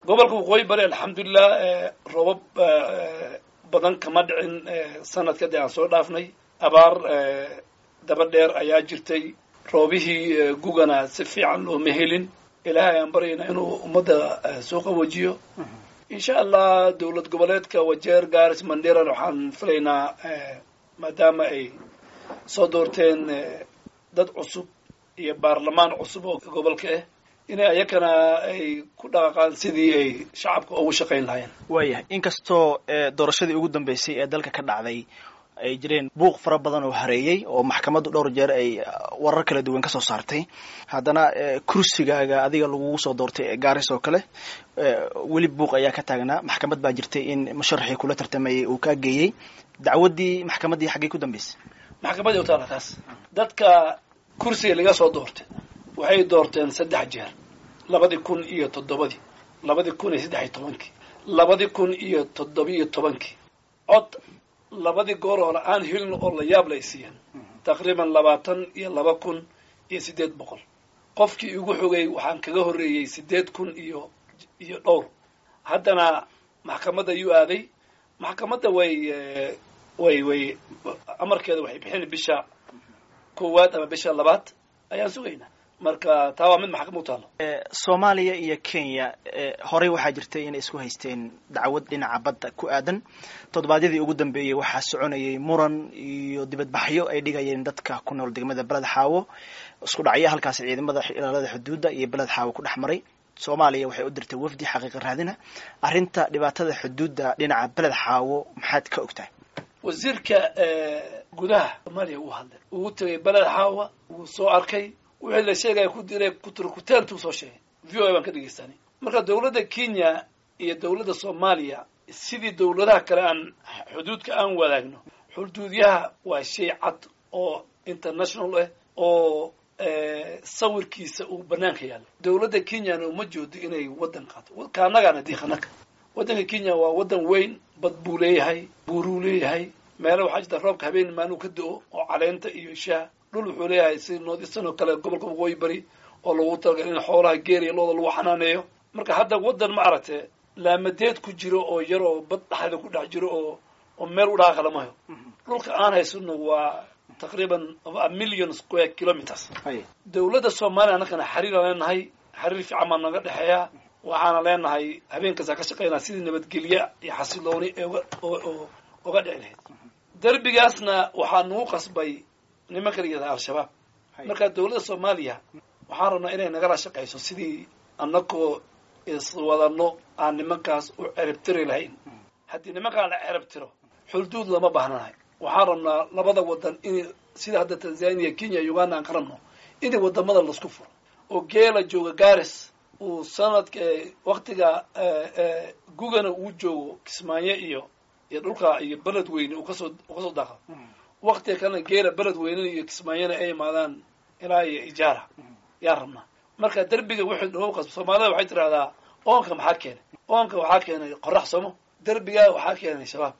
gobolka waqooyi bari alxamdulilah roobab badan kama dhicin sanadka dee aan soo dhaafnay abaar daba dheer ayaa jirtay roobihii gugana si fiican looma helin ilaahay aan baryaynaa inuu ummadda soo qawajiyo insha allah dowlad goboleedka wajeer garis manderan waxaan filaynaa maadaama ay soo doorteen dad cusub iyo baarlamaan cusub oo gobolka ah inay ayakana ay ku dhaqaqaan sidii ay shacabka ugu shaqayn lahaayeen waayahay inkastoo doorashadii ugu dambeysay ee dalka ka dhacday ay jireen buuq fara badan oo hareeyey oo maxkamaddu dhowr jeer ay warar kala duwan ka soo saartay haddana kursigaaga adiga lagugu soo doortay ee gaaris oo kale weli buuq ayaa ka taagnaa maxkamad baa jirtay in musharaxii kula tartamayay uu kaa geeyey dacwaddii maxkamaddii xaggay ku dambeysay maxkamaddii utaala taas dadka kursiga laga soo doortay waxay doorteen saddex jeer labadii kun iyo toddobadii labadii kun iyo saddex iyo tobankii labadii kun iyo toddobiyo tobankii cod labadii goor oo aan helin oo la yaab lay siiyeen taqriiban labaatan iyo laba kun iyo siddeed boqol qofkii igu xogay waxaan kaga horreeyey siddeed kun iyo iyo dhowr haddana maxkamadda yuu aaday maxkamadda way way way amarkeeda waxay bixin bisha koowaad ama bisha labaad ayaan sugaynaa marka taa waa mid maxkamad u taalo soomaaliya iyo kenya horey waxaa jirtay inay isku haysteen dacwad dhinaca badda ku aadan toddobaadyadii ugu dambeeyey waxaa soconayay muran iyo dibadbaxyo ay dhigayeen dadka ku nool degmada beled xaawo isku dhacyo halkaas ciidamada ilaalada xuduudda iyo beled xaawo ku dhex maray soomaaliya waxay u dirtay wafdi xaqiiqa raadina arrinta dhibaatada xuduudda dhinaca beled xaawo maxaad ka ogtahay wasiirka gudaha soomaaliya uu hadlay uu tegay beled xaawa wuu soo arkay wixii la sheegaya ku diray kuturkuteentuu soo sheegay v o a baan ka dhegeystanay marka dowladda kenya iyo dowladda soomaaliya sidii dowladaha kale aan xuduudka aan wadaagno xuduudyaha waa shay cad oo international ah oo sawirkiisa uu banaanka yaallo dowladda kenyana uma joodo inay waddan qaato kaanagaana diiqanaka waddanka kenya waa waddan weyn bad buu leeyahay buuruu leeyahay meelo waxaa jirta roobka habeen maanuu ka do-o oo caleenta iyo shaha dhul wuxuu leeyahay si noodisan oo kale gobolka waqooyi bari oo lagu talagalay in xoolaha geeriya looda lagu xanaaneeyo marka hadda waddan ma aragte laamadeed ku jiro oo yar oo bad dhexda ku dhex jiro oo oo meel u dhaqaaqa lama hayo dhulka aan haysano waa taqriiban a million square kilometers dowladda soomaaliya annakana xiriiraan leenahay xiriir fiican baa naga dhexeeya waxaana leenahay habeenkaasaa ka shaqaynaa sidii nabadgelye iyo xasilooni oga dhici lahayd derbigaasna waxaa nagu qasbay nimanka la yidhahda al-shabaab marka dowladda soomaaliya waxaan rabnaa inay nagala shaqayso sidii annagoo iswadano aan nimankaas u ceribtiri lahayn haddii nimankaan la ceribtiro xulduud lama baahnanahay waxaan rabnaa labada wadan in sida hadda tanzania kenya uganda aan ka rabno inay wadamada laisku furo oo geela jooga garis uu sanadka waktiga gugana uu joogo kismaayo iyo iyo dhulka iyo beled weyne uu kasoo uu kasoo daaqo waktiga kalena geela beled weynena iyo kismaayona ay imaadaan ilaa iyo ijaara yaan rabnaa marka derbiga wuxuu nagu qasba soomaalida waxay tidhahdaa oonka maxaa keenay oonka waxaa keenay qorax somo derbigaa waxaa keenay shabaab